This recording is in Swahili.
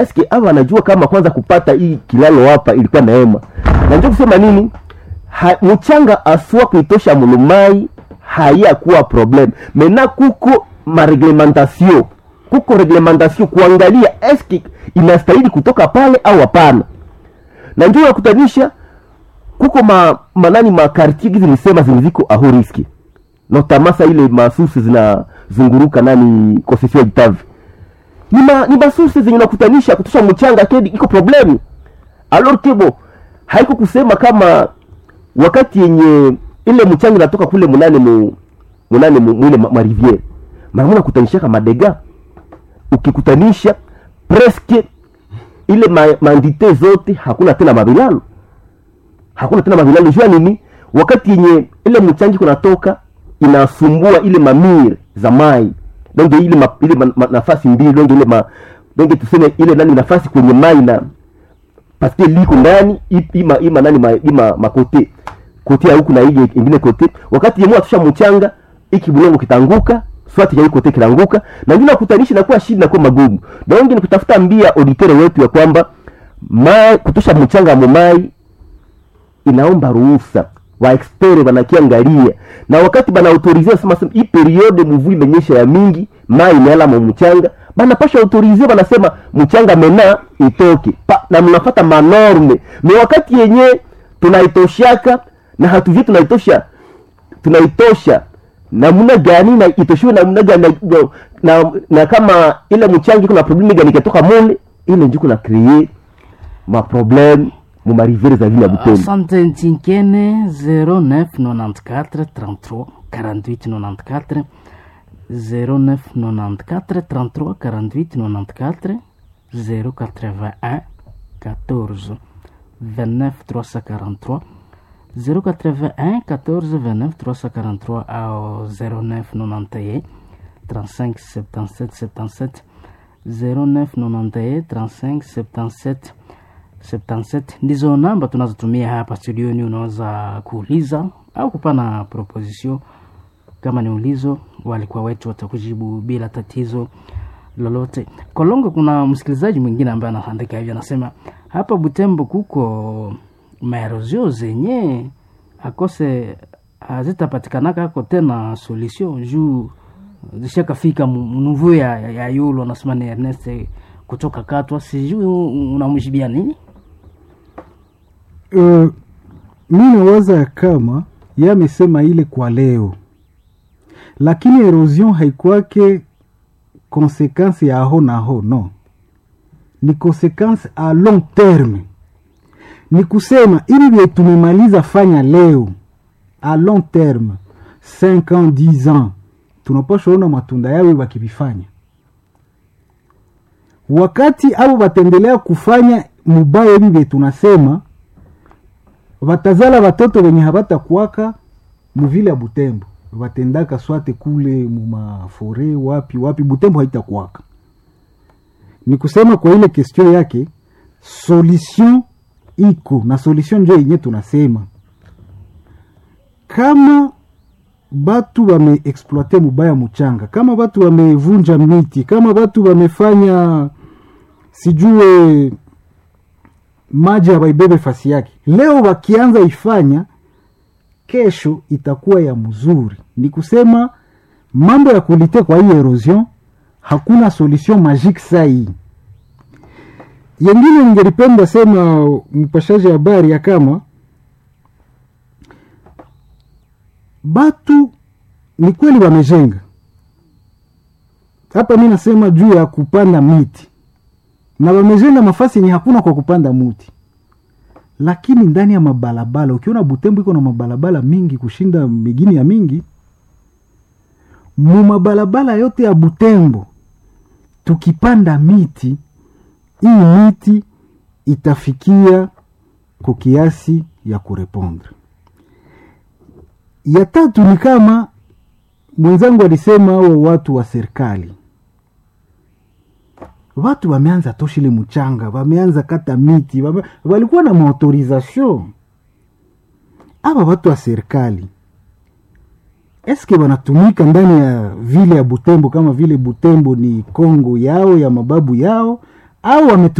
eske ava anajua kama kwanza kupata hii kilalo hapa ilikuwa neema na njo kusema nini ha, mchanga asua kuitosha mulumai hayakuwa problem mena kuko mareglementation kuko reglementation kuangalia eske inastahili kutoka pale au hapana na njo yakutanisha kuko ma, manani makartier gizi nisema ziliziko aho riski notamasa ile masusi zinazunguruka nani concession Itavi ni ma, ni masusi zenye nakutanisha kutosha mchanga kedi iko problemu alors kebo haiko kusema kama wakati yenye ile mchanga inatoka kule munane mu munane mu, mwile ma, ma riviere mara nakutanishaka madega ukikutanisha preske ile ma, mandite zote hakuna tena mabilalo hakuna tena mavilalo jua nini wakati yenye ile mchangi kunatoka inasumbua ile mamire za mai donge ile ma, ile ma, ma, nafasi mbili donge ile ma, donge tuseme ile nani nafasi kwenye mai na paske liko ndani i- ima ima nani ma, ima makote kote ya huku na ile ingine kote wakati yemua tusha mchanga iki bulongo kitanguka swati ya kote kitanguka na ngine kutanishi na kuwa shida na kuwa magumu donge ni kutafuta mbia auditere wetu ya kwamba mai kutosha mchanga mumai inaomba ruhusa waexpere banakiangalia na wakati banaautorizia sema sema hii periode mvua imenyesha ya mingi mai imeala mu mchanga banapasha autorizia banasema mchanga mena itoke pa, na mnafata manorme ni wakati yenye tunaitoshaka na hatuvie tunaitosha tunaitosha namna gani na itoshiwe namna gani na, na, na kama ile mchanga iko na problemi gani ikatoka mule ile njuko na kree maprobleme mu marivere za vile ya Butembo. Asante Ntinkene 0994 33 48 94 0994 33 48 94 081 14 29 343 081 14 29 343 au 0991 35 77 77 0991 35 77 77 ndizo namba tunazotumia hapa studioni. Unaweza kuuliza au kupana proposition kama ni ulizo, walikuwa wetu watakujibu bila tatizo lolote. Kolongo, kuna msikilizaji mwingine ambaye anaandika hivyo, anasema hapa Butembo kuko maerozio zenye akose hazitapatikanaka ako tena solution juu zishakafika mnuvu ya, ya, ya yulo anasema ni Ernest kutoka Katwa, sijui unamjibia nini? uh, mi nawaza ya kama ye amesema ile kwa leo, lakini erosion haikwake konsekansi ya aho na aho, no, ni konsekansi a long terme. Ni kusema ili vye tumemaliza fanya leo a long terme 5 ans 10 ans, tunapasha ona matunda yawe wakivifanya wakati abo bataendelea kufanya mubaya hivi vye tunasema watazala watoto wenye habatakuwaka muvile ya Butembo, watendaka swate kule mumafore wapi wapi, Butembo haitakuwaka. Ni kusema kwa ile question yake, solution iko na solution njo yenye tunasema kama batu wameexploite mubaya muchanga, kama batu wamevunja miti, kama batu wamefanya sijue maji hawaibebe fasi yake, leo wakianza ifanya, kesho itakuwa ya mzuri. Ni kusema mambo ya kulite kwa hii erosion, hakuna solution magique saa hii. Yengine ningelipenda sema mpashaji habari ya kama batu ni kweli wamejenga hapa, mi nasema juu ya kupanda miti na wamejenga mafasi yenye hakuna kwa kupanda muti, lakini ndani ya mabalabala, ukiona Butembo iko na mabalabala mingi kushinda migini ya mingi, mu mabalabala yote ya Butembo tukipanda miti, hii miti itafikia kwa kiasi ya kurepondre. Ya tatu ni kama mwenzangu alisema, hao watu wa serikali watu wameanza toshile mchanga, wameanza kata miti, wame, walikuwa na maautorization. Aba watu wa serikali eske wanatumika ndani ya vile ya Butembo kama vile Butembo ni Kongo yao ya mababu yao, au wametu